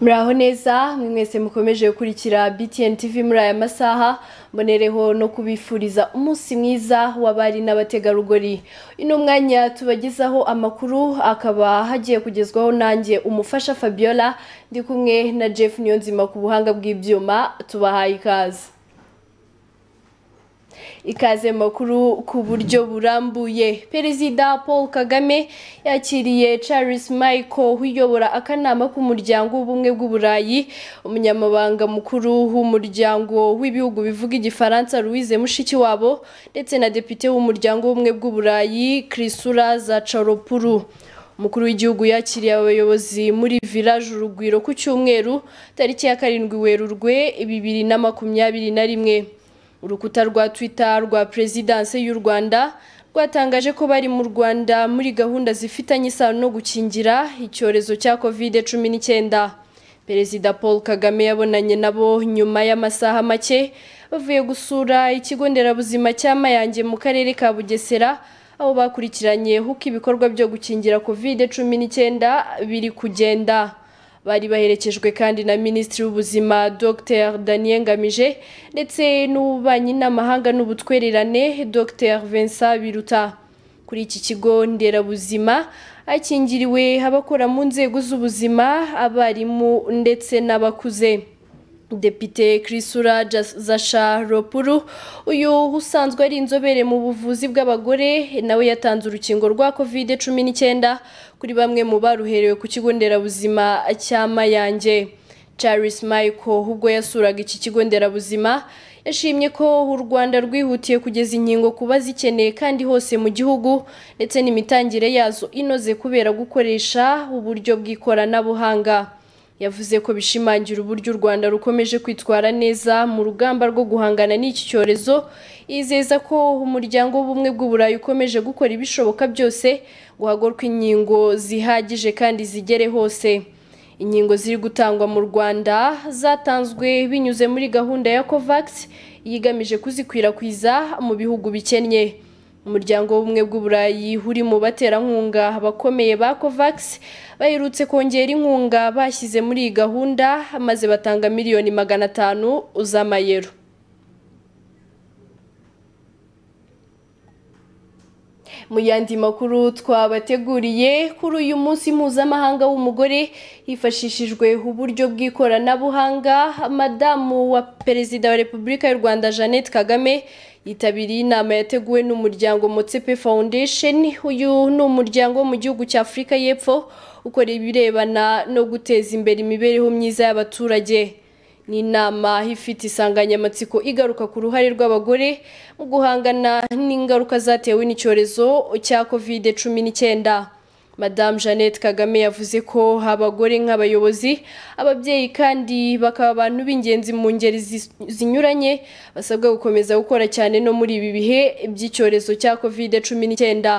muraho neza mwe mwese mukomeje gukurikira btn tv muri aya masaha mbonereho no kubifuriza umunsi mwiza w'abari n'abategarugori ino mwanya tubagezaho amakuru akaba hagiye kugezwaho nanjye umufasha fabiola ndi kumwe na jeff niyonzima ku buhanga bw'ibyuma tubahaye ikaze ikaze makuru ku buryo burambuye perezida paul kagame yakiriye charles michael uyobora akanama k'umuryango w'ubumwe bw'uburayi umunyamabanga mukuru w'umuryango w'ibihugu bivuga igifaransa louise mushikiwabo ndetse na depite w'umuryango w'ubumwe bw'uburayi kirisura zacaropuru umukuru w'igihugu yakiriye abayobozi muri village urugwiro ku cyumweru tariki ya karindwi werurwe bibiri na makumyabiri na rimwe urukuta rwa twitter rwa perezidanse y'u rwanda rwatangaje ko bari mu rwanda muri gahunda zifitanye isano no gukingira icyorezo cya kovide cumi n'icyenda perezida paul kagame yabonanye nabo nyuma y'amasaha make bavuye gusura ikigo nderabuzima cya mayange mu karere ka bugesera aho bakurikiranye uko ibikorwa byo gukingira kovide cumi n'icyenda biri kugenda bari baherekejwe kandi na minisitiri w'ubuzima dr daniel ngamije ndetse n'ububanyi n'amahanga n'ubutwererane dr vincent biruta kuri iki kigo nderabuzima hakingiriwe abakora mu nzego z'ubuzima abarimu ndetse n'abakuze depite kirisura zasharopuru uyu usanzwe ari inzobere mu buvuzi bw'abagore nawe yatanze urukingo rwa kovide cumi n'icyenda kuri bamwe mu baruherewe ku kigo nderabuzima cya mayange charles michael ubwo yasuraga iki kigo nderabuzima yashimye ko u rwanda rwihutiye kugeza inkingo ku bazikeneye kandi hose mu gihugu ndetse n'imitangire yazo inoze kubera gukoresha uburyo bw'ikoranabuhanga yavuze ko bishimangira uburyo u rwanda rukomeje kwitwara neza mu rugamba rwo guhangana n'iki cyorezo yizeza ko umuryango w'ubumwe bw'uburayi ukomeje gukora ibishoboka byose guhagorwa inkingo zihagije kandi zigere hose inkingo ziri gutangwa mu rwanda zatanzwe binyuze muri gahunda ya covax yigamije kuzikwirakwiza mu bihugu bikennye umuryango w'ubumwe bw'uburayi uri mu baterankunga abakomeye ba covax baherutse kongera inkunga bashyize muri iyi gahunda maze batanga miliyoni magana atanu z'amayero mu yandi makuru twabateguriye kuri uyu munsi mpuzamahanga w'umugore hifashishijwe uburyo bw'ikoranabuhanga madamu wa perezida wa repubulika y'u rwanda jeannette kagame yitabiriye inama yateguwe n'umuryango motsepe foundation uyu ni umuryango wo mu gihugu cya afurika y'epfo ukora ibirebana no guteza imbere imibereho myiza y'abaturage ni inama ifite insanganyamatsiko igaruka ku ruhare rw'abagore mu guhangana n'ingaruka zatewe n'icyorezo cya kovide cumi n'icyenda madamu jeannette kagame yavuze ko abagore nk'abayobozi ababyeyi kandi bakaba abantu b'ingenzi mu ngeri zinyuranye basabwa gukomeza gukora cyane no muri ibi bihe by'icyorezo cya kovide cumi n'icyenda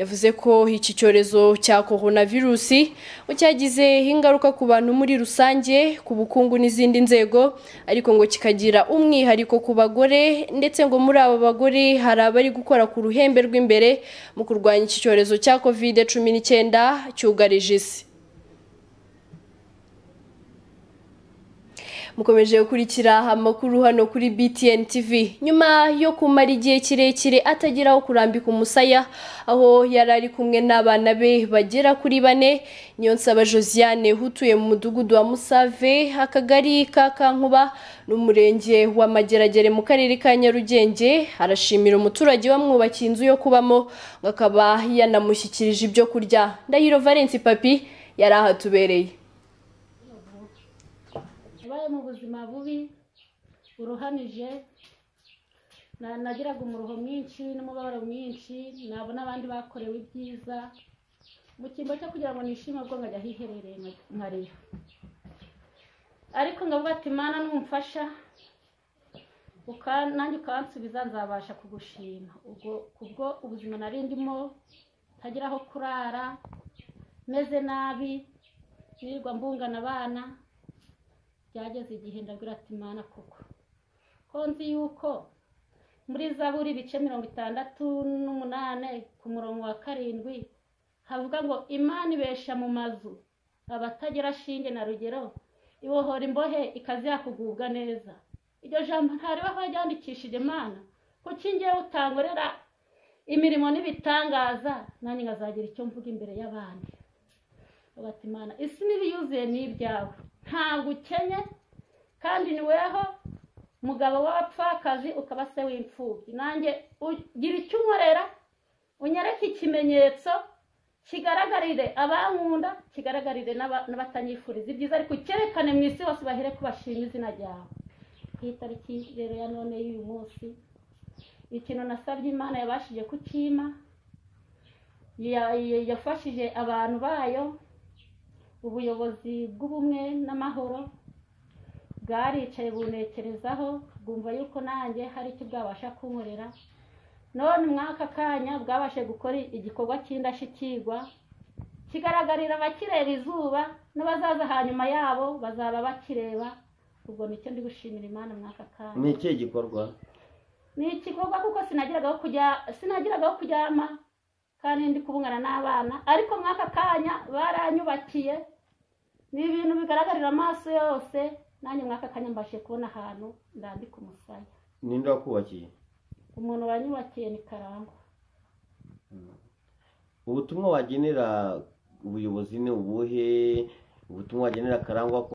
yavuze ko iki cyorezo cya coronavirusi cyagize ingaruka ku bantu muri rusange ku bukungu n'izindi nzego ariko ngo kikagira umwihariko ku bagore ndetse ngo muri abo bagore hari abari gukora ku ruhembe rw'imbere mu kurwanya iki cyorezo cya kovide cumi n'icyenda cyugarije isi mukomeje gukurikira amakuru hano kuri BTN TV nyuma yo kumara igihe kirekire atageraho kurambika umusaya aho yari ari kumwe n'abana be bagera kuri bane niyo nsaba Josiane utuye mu mudugudu wa Musave akagari ka Kankuba n'umurenge wa Mageragere mu karere ka Nyarugenge arashimira umuturage wamwubakiye inzu yo kubamo ngo akaba yanamushyikirije ibyo kurya Ndahiro Valence Papi yari ahatubereye yabaye mu buzima bubi buruhanije nagiraga umuruho mwinshi n'umubabaro mwinshi nabona abandi bakorewe ibyiza mu cyimbo cyo kugira ngo nishime ubwo nkajya hiherereye nkareba ariko ngavuga ati mana numfasha nanjye ukansubiza nzabasha kugushima ubwo kubwo ubuzima nari ndimo ntagira aho kurara meze nabi nirirwa mbungana abana byageze igihe ndabwira ati imana koko ko nzi yuko muri zaburi ibice mirongo itandatu n'umunani ku murongo wa karindwi havuga ngo imana ibesha mu mazu abatagira shinge na rugero ibohora imbohe ikazi yakugubwa neza iryo jambo ntareba ryandikishije mana kuko ingewe utangorera imirimo n'ibitangaza nanjye nkazagira icyo mvuga imbere y'abandi bati imana isi n'ibiyuzuye ni ibyawe ntabwo ukenye kandi ni weho mugabo w'abapfakazi ukaba se w'imfubyi nanjye ugira icyo unkorera unyereke ikimenyetso kigaragarire abankunda kigaragarire n'abatanyifuriza ibyiza ariko ucyerekane mu isi hose bahere ko bashima izina ryawe ku itariki rero ya none y'uyu munsi ikintu nasabye imana yabashije kukima yafashije abantu bayo ubuyobozi bw'ubumwe n'amahoro bwaricaye bunekerezaho bwumva yuko nanjye hari icyo bwabasha kunkorera none mwaka kanya bwabashe gukora igikorwa cy'indashyikirwa kigaragarira abakireba izuba n'abazaza hanyuma yabo bazaba bakireba ubwo nicyo ndi gushimira imana mwaka kanya ni ikihe gikorwa ni igikorwa kuko sinagiraga aho kujya sinagiraga aho kuryama kandi ndi kubungana n'abana ariko mwaka kanya baranyubakiye ni ibintu bigaragarira amaso yose nanjye mwaka kanya mbashe kubona ahantu ndambika umusaya ninde wakubakiye umuntu wanyubakiye ni karangwa ubutumwa wagenera ubuyobozi ni ubuhe ubutumwa wagenera karangwa ko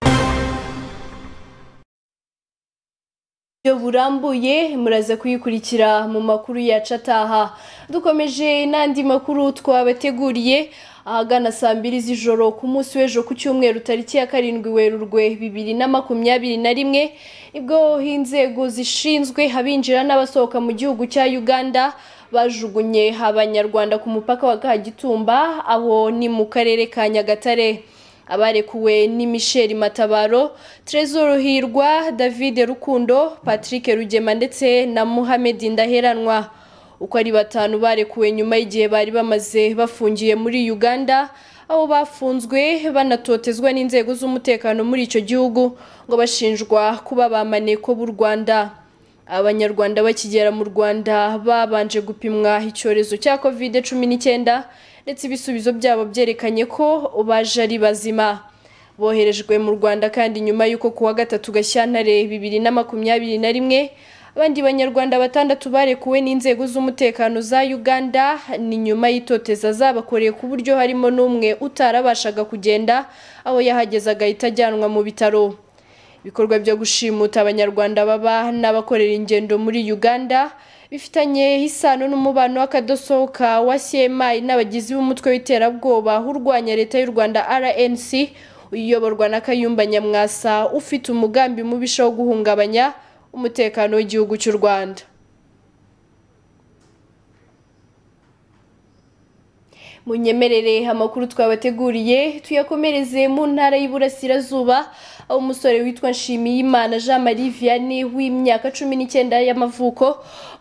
Iyo burambuye muraza kuyikurikira mu makuru yacu ataha dukomeje n'andi makuru twabateguriye ahagana saa mbiri z'ijoro ku munsi w'ejo ku cyumweru tariki ya karindwi werurwe bibiri na makumyabiri na rimwe nibwo inzego zishinzwe abinjira n'abasohoka mu gihugu cya uganda bajugunye abanyarwanda ku mupaka wa kagitumba abo ni mu karere ka nyagatare abarekuwe ni Michel Matabaro Trezor Hirwa David Rukundo Patrick Rugema ndetse na Mohamed Ndaheranwa uko ari batanu barekuwe nyuma y'igihe bari bamaze bafungiye muri Uganda aho bafunzwe banatotezwa n'inzego z'umutekano muri icyo gihugu ngo bashinjwa kuba bamaneko b'u Rwanda abanyarwanda bakigera mu Rwanda babanje gupimwa icyorezo cya covid cumi n'icyenda ndetse ibisubizo byabo byerekanye ko baje ari bazima boherejwe mu rwanda kandi nyuma y'uko ku wa gatatu gashyantare bibiri na makumyabiri na rimwe abandi banyarwanda batandatu barekuwe n'inzego z'umutekano za uganda ni nyuma y'itoteza zabakoreye ku buryo harimo n'umwe utarabashaga kugenda aho yahageze agahita ajyanwa mu bitaro ibikorwa byo gushimuta abanyarwanda baba n'abakorera ingendo muri uganda bifitanye isano n'umubano w'akadosohoka wa CMI n'abagizi b'umutwe w'iterabwoba urwanya leta y'u Rwanda RNC uyoborwa na Kayumba Nyamwasa ufite umugambi mubisha wo guhungabanya umutekano w'igihugu cy'u Rwanda munyemerere amakuru twabateguriye tuyakomereze mu ntara y'Iburasirazuba aho umusore witwa Nshimiyimana Jean Marie Vianney w'imyaka cumi n'icyenda y'amavuko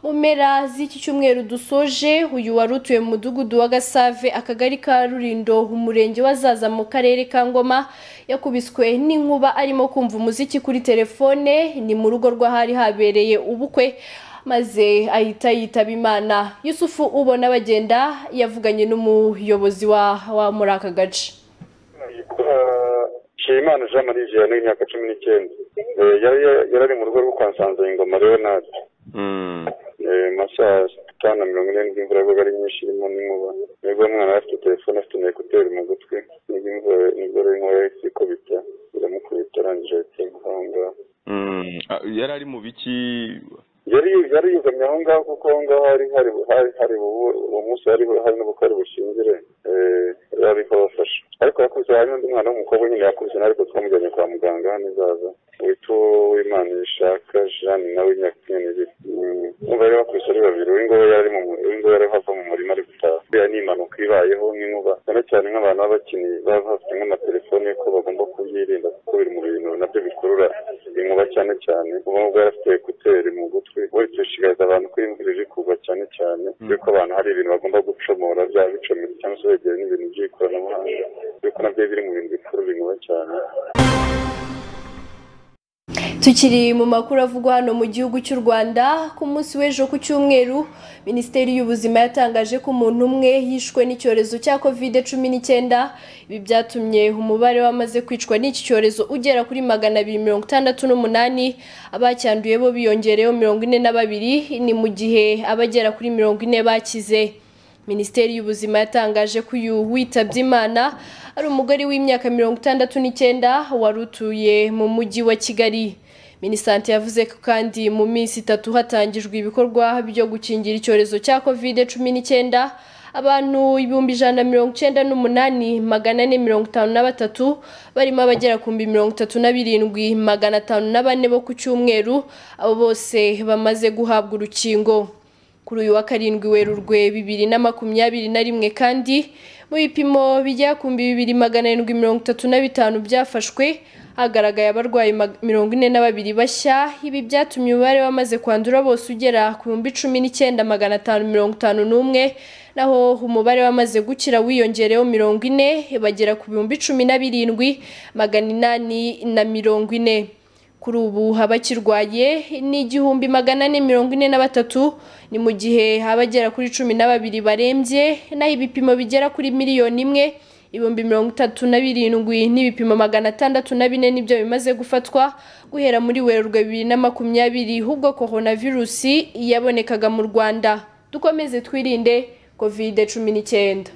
mu mpera z'iki cyumweru dusoje uyu wari utuye mu mudugudu wa Gasave akagari ka Rurindo umurenge wa Zaza mu karere ka Ngoma yakubiswe n'inkuba arimo kumva umuziki kuri telefone ni mu rugo rw'ahari habereye ubukwe maze ahita yitaba imana yusufu ubona bagenda yavuganye n'umuyobozi wa muri aka gace nshimimana jean marie vianney imyaka cumi n'icyenda yari ari mu rugo rwo kwa nsanzayingoma leonard masaha atanu na mirongo ine n'imvura yabaga ari nyinshi irimo n'inkuba nibwo umwana afite telefone afite na ekuteri mu gutwi nibwo rero inkuba yahise ikubita iramukubita arangije ahita inkuba aho ngaho yari ari mu biki yari yari yizamye aho ngaho kuko aho ngaho hari hari hari uwo munsi hari hari n'ubukari bushingire bari kubafasha ariko yakubise hari n'undi mwana w'umukobwa nyine yakubise nawe ariko twamujyanye kwa muganga hano izaza witwa uwimana ishaka jeanne nawe imyaka cumi n'ibiri umva rero bakubise ari babiri uw'ingobe yari mu uw'ingobe yari ava mu murima ari gutaha iriya ni impanuka ibayeho nk'inkuba cyane cyane nk'abantu b'abakinnyi baba bafite nk'amatelefone ko bagomba kubyirinda kuko biri mu bintu nabyo bikurura inkuba cyane cyane ubu ngubu yari afite ekuteri mu gutwi we dushishikariza abantu ko imvura iri kugwa cyane cyane yuko abantu hari ibintu bagomba gucomora bya bicometse cyangwa se begera n'ibintu by'ikoranabuhanga yuko nabyo biri mu bintu bikurura inkuba cyane tukiri mu makuru avugwa hano mu gihugu cy'u rwanda ku munsi w'ejo ku cyumweru minisiteri y'ubuzima yatangaje ko umuntu umwe yishwe n'icyorezo cya covid cumi n'icyenda ibi byatumye umubare w'abamaze kwicwa n'iki cyorezo ugera kuri magana abiri mirongo itandatu n'umunani abacyanduye bo biyongereyeho mirongo ine na babiri ni mu gihe abagera kuri mirongo ine bakize minisiteri y'ubuzima yatangaje ko uyu witabye imana ari umugore w'imyaka mirongo itandatu n'icyenda wari utuye mu mujyi wa kigali minisante yavuze ko kandi mu minsi itatu hatangijwe ibikorwa byo gukingira icyorezo cya kovide cumi n'icyenda abantu ibihumbi ijana na mirongo icyenda n'umunani magana ane mirongo itanu na batatu barimo abagera ku bihumbi mirongo itatu na birindwi magana atanu na bane bo ku cyumweru abo bose bamaze guhabwa urukingo kuri uyu wa karindwi werurwe bibiri na makumyabiri na rimwe kandi mu bipimo bijya ku bibiri magana arindwi mirongo itatu na bitanu byafashwe hagaragaye abarwayi mag- mirongo ine na babiri bashya ibi byatumye umubare w'abamaze kwandura bose ugera ku bihumbi cumi n'icyenda magana atanu mirongo itanu n'umwe naho umubare w'abamaze gukira wiyongereyeho mirongo ine bagera ku bihumbi cumi na birindwi magana inani na mirongo ine kuri ubu abakirwaye ni igihumbi magana ane mirongo ine na batatu ni mu gihe abagera kuri cumi na babiri barembye naho ibipimo bigera kuri miliyoni imwe ibihumbi mirongo itatu na birindwi n'ibipimo magana atandatu na bine nibyo bimaze gufatwa guhera muri werurwe bibiri na makumyabiri ubwo korona virusi yabonekaga mu rwanda dukomeze twirinde kovide cumi n'icyenda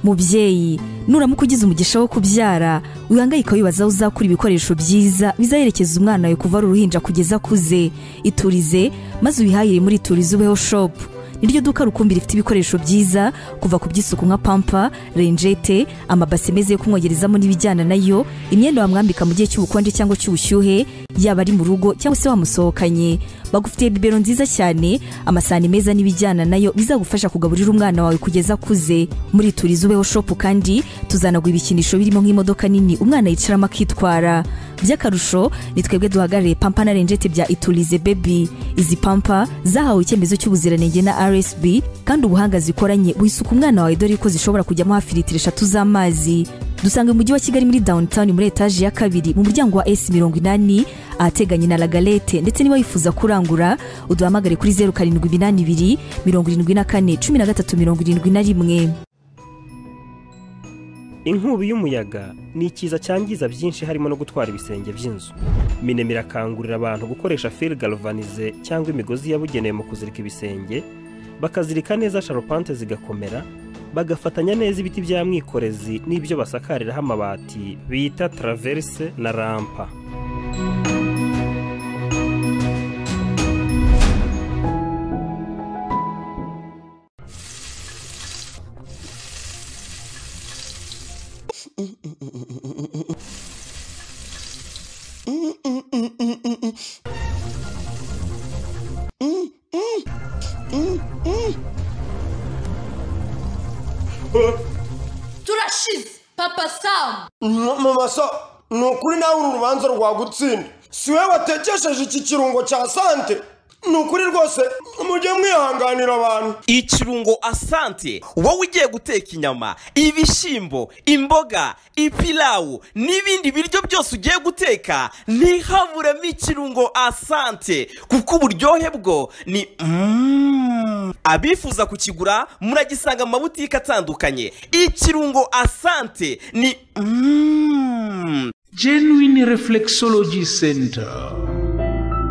mubyeyi nuramuka ugize umugisha wo kubyara wihangayika wibaza aho uzakura ibikoresho byiza bizaherekeza umwana wawe kuva ari uruhinja kugeza akuze iturize maze ubihahire muri iturize ubeho shopu niryo duka rukumbi rifite ibikoresho byiza kuva ku by'isuku nka pampa renjete amabase meza yo kumwogerezamo n'ibijyana nayo imyenda wamwambika mu gihe cy'ubukonje cyangwa cy'ubushyuhe yaba ari mu rugo cyangwa se wamusohokanye bagufitiye bibero nziza cyane amasahani meza n'ibijyana nayo bizagufasha kugaburira umwana wawe kugeza akuze muri turiza ubeho shopu kandi tuzanagwa ibikinisho birimo nk'imodoka nini umwana yicaramo akitwara by'akarusho ni twebwe duhagarariye pampa na renjete bya iturize bebi izi pampa zahawe icyemezo cy'ubuziranenge na rsb kandi ubuhanga zikoranye buhisuka umwana wawe dore ko zishobora kujyamo hafi litiro eshatu z'amazi dusanga mu mujyi wa kigali muri downtown muri etaje ya kabiri mu muryango wa s mirongo inani ahateganye na lagalete ndetse niba wifuza kurangura uduhamagare kuri zeru karindwi iminani ibiri mirongo irindwi na kane cumi na gatatu mirongo irindwi na rimwe inkubi y'umuyaga ni ikiza cyangiza byinshi harimo no gutwara ibisenge by'inzu minema irakangurira abantu gukoresha fil galvanize cyangwa imigozi yabugenewe mu kuzirika ibisenge bakazirika neza sharupante zigakomera bagafatanya neza ibiti bya mwikorezi n'ibyo basakariraho amabati bita traverse na rampa turashize papa samu mama so ni ukuri nawe uru rubanza rwagutsinda si we watekesheje iki kirungo cya sante ni ukuri rwose mujye mwihanganira abantu ikirungo asante wowe ugiye guteka inyama ibishyimbo imboga ipilawu n'ibindi biryo byose ugiye guteka ntihaburemo ikirungo asante kuko uburyohe bwo ni Mm. abifuza kukigura muragisanga mu mabutike atandukanye ikirungo asante ni Mm. genuine reflexology center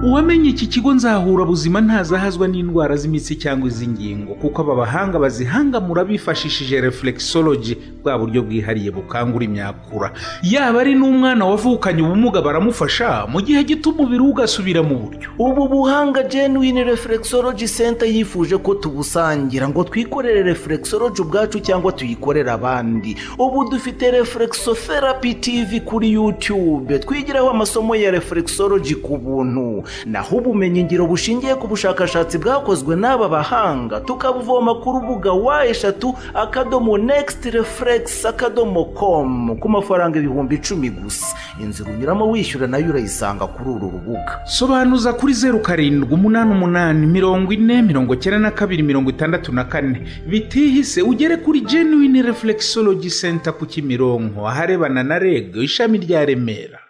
uwamenye iki kigo nzahura buzima ntazahazwa n'indwara z'imitsi cyangaba iz'ingingo kuko aba bahanga bazihangamura bifashishije reflexology bwa buryo bwihariye bukangura imyakura yaba ari n'umwana wavukanye ubumuga baramufasha mu gihe gito umubiri we ugasubira mu buryo ubu buhanga genuine reflexology center yifuje ko tubusangira ngo twikorere reflexology ubwacu cyangwa tuyikorere abandi ubu dufite reflexotherapy tv kuri youtube twigiraho amasomo ya reflexology ku buntu naho ubumenyingiro bushingiye ku bushakashatsi bwakozwe n'aba bahanga tukabuvoma ku rubuga wa eshatu akadomo next reflex refuregisi akadomo komu ku mafaranga ibihumbi icumi gusa inzira unyuramo wishyura nayo urayisanga kuri uru rubuga sobanuza kuri zeru karindwi umunani umunani mirongo ine mirongo cyenda na kabiri mirongo itandatu na kane bitihise ugere kuri genuine reflexology center ku kimironko aharebana na reg ishami rya remera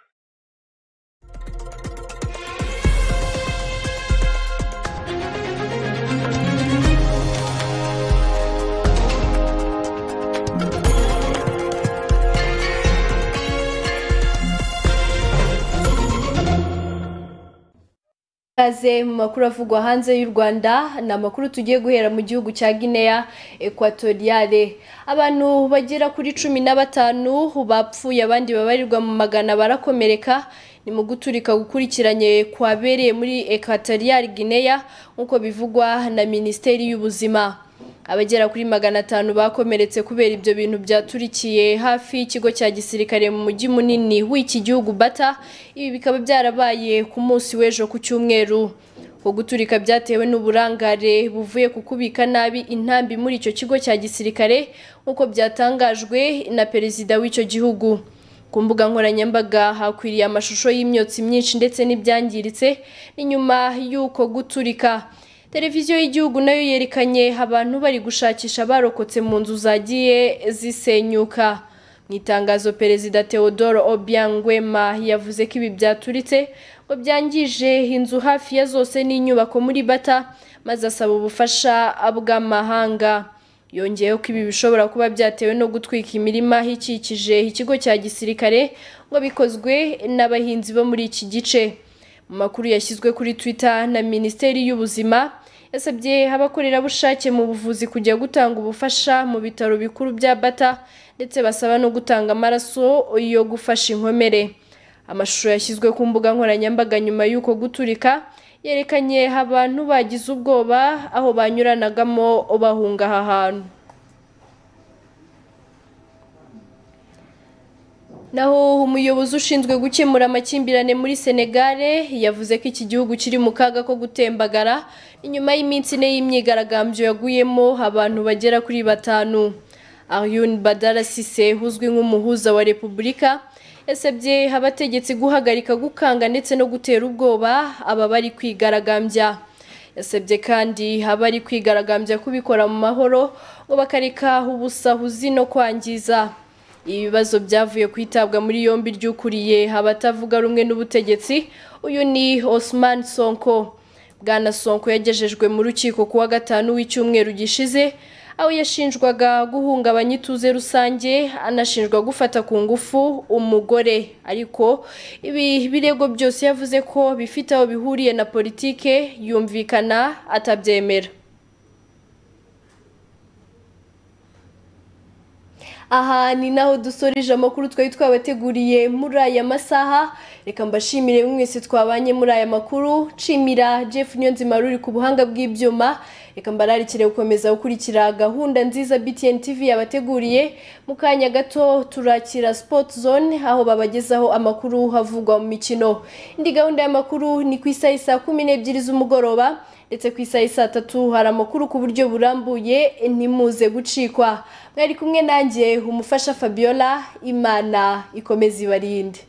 Kaze mu makuru avugwa hanze y'u Rwanda ni amakuru tugiye guhera mu gihugu cya Guinea Equatoriale abantu bagera kuri cumi na batanu bapfuye abandi babarirwa mu magana barakomereka ni mu guturika gukurikiranye kwabereye muri Equatoriale Guinea nk'uko bivugwa na Minisiteri y'Ubuzima abagera kuri magana atanu bakomeretse kubera ibyo bintu byaturikiye hafi y'ikigo cya gisirikare mu mujyi munini w'iki gihugu bata ibi bikaba byarabaye ku munsi w'ejo ku cyumweru uko guturika byatewe n'uburangare buvuye ku kubika nabi intambi muri icyo kigo cya gisirikare nk'uko byatangajwe na perezida w'icyo gihugu ku mbuga nkoranyambaga hakwiriye amashusho y'imyotsi myinshi ndetse n'ibyangiritse ni nyuma y'uko guturika televiziyo y'igihugu nayo yerekanye abantu bari gushakisha abarokotse mu nzu zagiye zisenyuka mu itangazo perezida Theodore Obiangwema yavuze ko ibi byaturitse ngo byangije inzu hafi ya zose n'inyubako muri bata maze asaba ubufasha bw'amahanga yongeyeho ko ibi bishobora kuba byatewe no gutwika imirima ikikije ikigo cya gisirikare ngo bikozwe n'abahinzi bo muri iki gice mu makuru yashyizwe kuri twitter na minisiteri y'ubuzima yasabye abakorerabushake mu buvuzi kujya gutanga ubufasha mu bitaro bikuru bya bata ndetse basaba no gutanga amaraso yo gufasha inkomere amashusho yashyizwe ku mbuga nkoranyambaga nyuma y'uko guturika yerekanye abantu bagize ubwoba aho banyuranagamo bahunga aha hantu naho umuyobozi ushinzwe gukemura amakimbirane muri senegare yavuze ko iki gihugu kiri mu kaga ko gutembagara inyuma y'iminsi ine y'imyigaragambyo yaguyemo abantu bagera kuri batanu ariyun badara sise uzwi nk'umuhuza wa repubulika yasabye abategetsi guhagarika gukanga ndetse no gutera ubwoba aba bari kwigaragambya yasabye kandi abari kwigaragambya kubikora mu mahoro ngo bakareka ubusahuzi no kwangiza ibibazo byavuye kwitabwa muri yombi ry'ukuriye abatavuga rumwe n'ubutegetsi uyu ni Osman Sonko Bwana Sonko yagejejwe mu rukiko kuwa gatanu w'icyumweru gishize aho yashinjwaga guhungabanya ituze rusange anashinjwa gufata ku ngufu umugore ariko ibi birego byose yavuze ko bifite aho bihuriye na politike yumvikana atabyemera aha ni naho dusoreje amakuru twari twabateguriye muri aya masaha reka mbashimire mwese twabanye muri aya makuru nshimira jeff niyonzima ruri ku buhanga bw'ibyuma reka mbararikire gukomeza gukurikira gahunda nziza btn tv yabateguriye mu kanya gato turakira sport zone aho babagezaho amakuru havugwa mu mikino indi gahunda y'amakuru ni ku isaha saa kumi n'ebyiri z'umugoroba ndetse ku isaha saa tatu hari amakuru ku buryo burambuye ntimuze gucikwa mwari kumwe nanjye umufasha fabiola imana ikomeza ibarinde